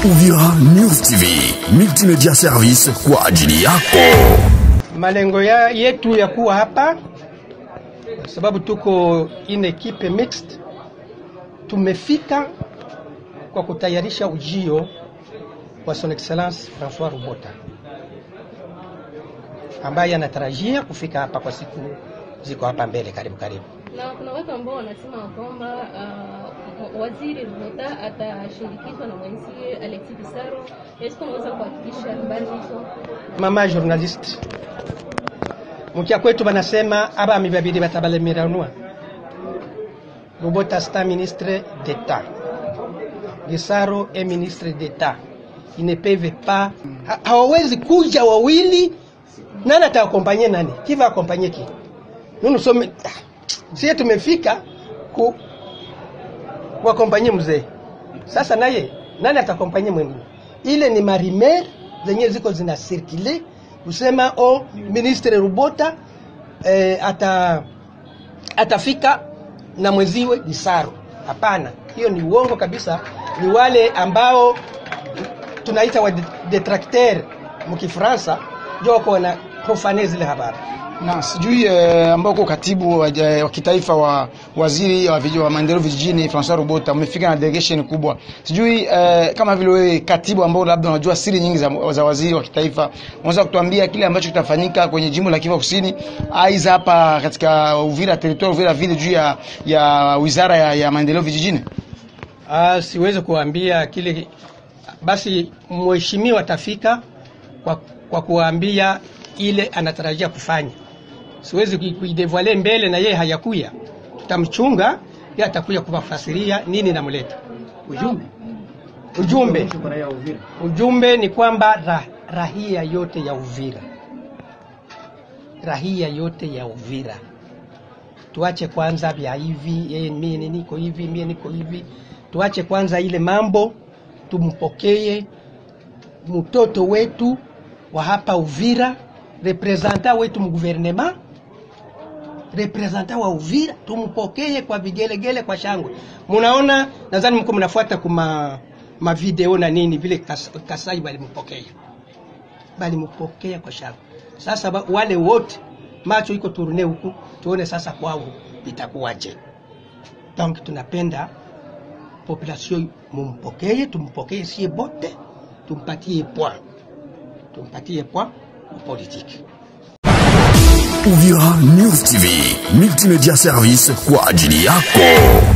Uvira News TV, multimedia service kwa ajili yako. Malengo ya yetu ya kuwa hapa sababu tuko in equipe mixed, tumefika kwa kutayarisha ujio wa Son Excellence Francois Rubota ambaye anatarajia kufika hapa kwa siku ziko hapa mbele, karibu karibu. Na kuna watu ambao wanasema kwamba uh, waziri Rubota atashirikishwa na mwenzie Alexis Bisaro. Est-ce que unaweza kuhakikisha habari hizo? Mama journalist mukia kwetu banasema abami babiri batabalemeranwa Rubota sta ministre d'etat Gisaro e ministre d'etat ils ne peuvent pas ha, hawawezi kuja wawili nani atawakompanye nani kiva akompanye ki nunu some sie tumefika ku wakompanye mzee sasa naye nani atakompanye mwingine ile ni marimer zenye ziko zina circule kusema o ministre Rubota eh, ata atafika na mweziwe Gisaro. Hapana, hiyo ni uongo kabisa. Ni wale ambao tunaita wa detracteur mkifransa ndio wako wana profane zile habari. na sijui eh, ambao uko katibu wa, ja- wa kitaifa wa waziri wa, vij- wa maendeleo vijijini Francois Robota umefika na delegation kubwa. Sijui eh, kama vile wewe katibu ambao labda unajua siri nyingi za, za waziri wa kitaifa, unaweza kutuambia kile ambacho kitafanyika kwenye jimbo la Kivu Kusini, aidha hapa katika Uvira territoire Uvira vile juu ya, ya wizara ya, ya maendeleo vijijini? Ah, siwezi kuambia kile basi, mheshimiwa atafika kwa, kwa kuambia ile anatarajia kufanya. Siwezi kui- kuidevoile mbele na yeye hayakuya, tutamchunga yeye atakuja kuwafasiria nini namleta ujumbe. Ujumbe, ujumbe ni kwamba ra, rahia yote ya Uvira, rahia yote ya Uvira tuache kwanza vya hivi yeye mie niko hivi mie niko hivi, tuache kwanza ile mambo, tumpokee mtoto wetu wa hapa Uvira, representa wetu mguvernema, representa wa Uvira, tumpokee kwa vigelegele, kwa shangwe. Munaona, nadhani mko mnafuata kuma mavideo na nini vile Kas, Kasai balimpokea balimpokea kwa shangwe. Sasa ba, wale wote macho iko turune huku, tuone sasa kwao itakuwaje. Donc tunapenda population mumpokee, tumpokee sie bote, tumpatie point, tumpatie point politique. Uvira News TV, multimedia service kwa ajili yako.